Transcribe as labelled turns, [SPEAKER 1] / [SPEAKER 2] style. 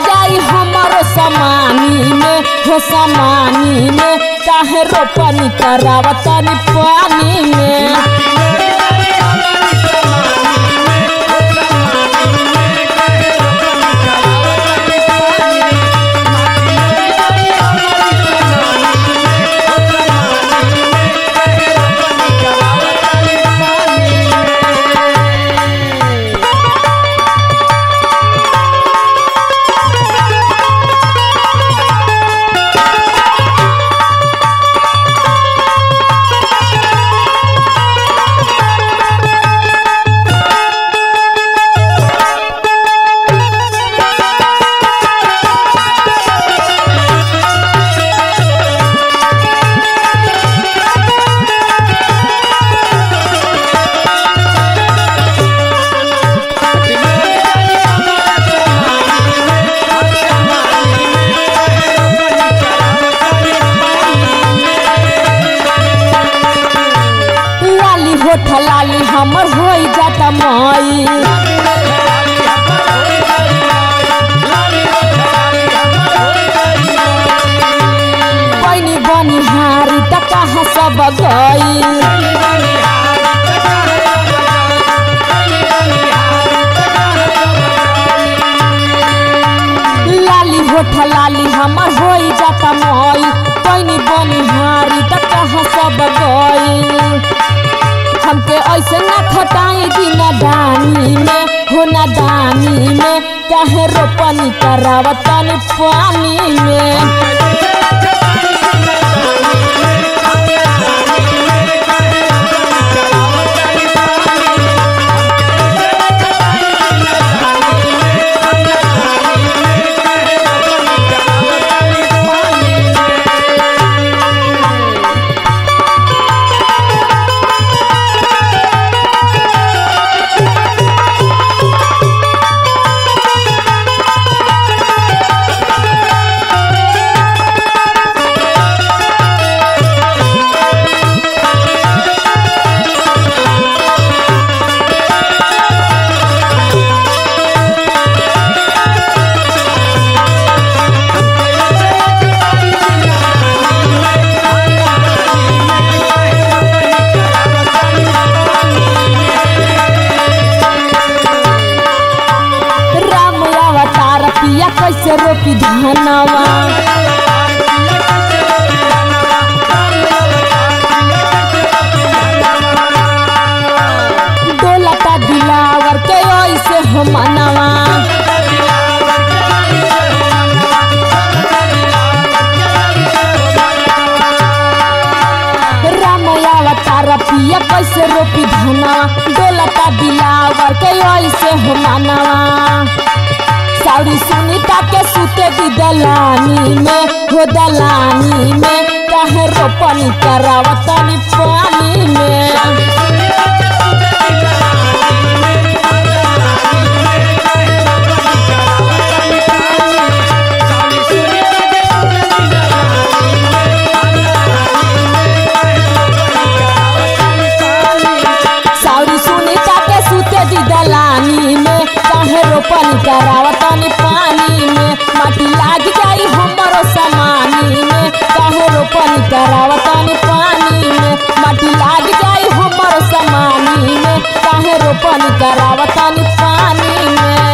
[SPEAKER 1] जाई हमारो समानी में हो समानी में काहे रोपनी करावतनी पानी में लाली होठ लाली हमर होई जाता मई पैनी बनी हारी त कहाँ सब गई लाली होठ लाली हमर होई जाता मई पैनी बनी हारी त कहाँ सब गई हमके ऐसे ना खटाई बिना दानी में हो ना दानी में काहे रोपनी करावतनी पानी में राम अवतार पिया कैसे रोपी धनवा डोलता दिलावर के ऐसे हो मनवा राम अवतार पिया कैसे रोपी धनवा डोलता दिलावर के ऐसे हो मनवा साड़ी सुनीता के सुते दी दलानी में हो दलानी में कहे रोपनी करावतनी पानी में साड़ी सुनीता के सुते दी दलानी में कहे रोपनी करावतनी पानी में माटी लाग जाई हमरो समानी में कहे रोपनी करावतनी पानी में माटी लाग जाई हमरो समानी में कहे रोपनी करावतनी पानी में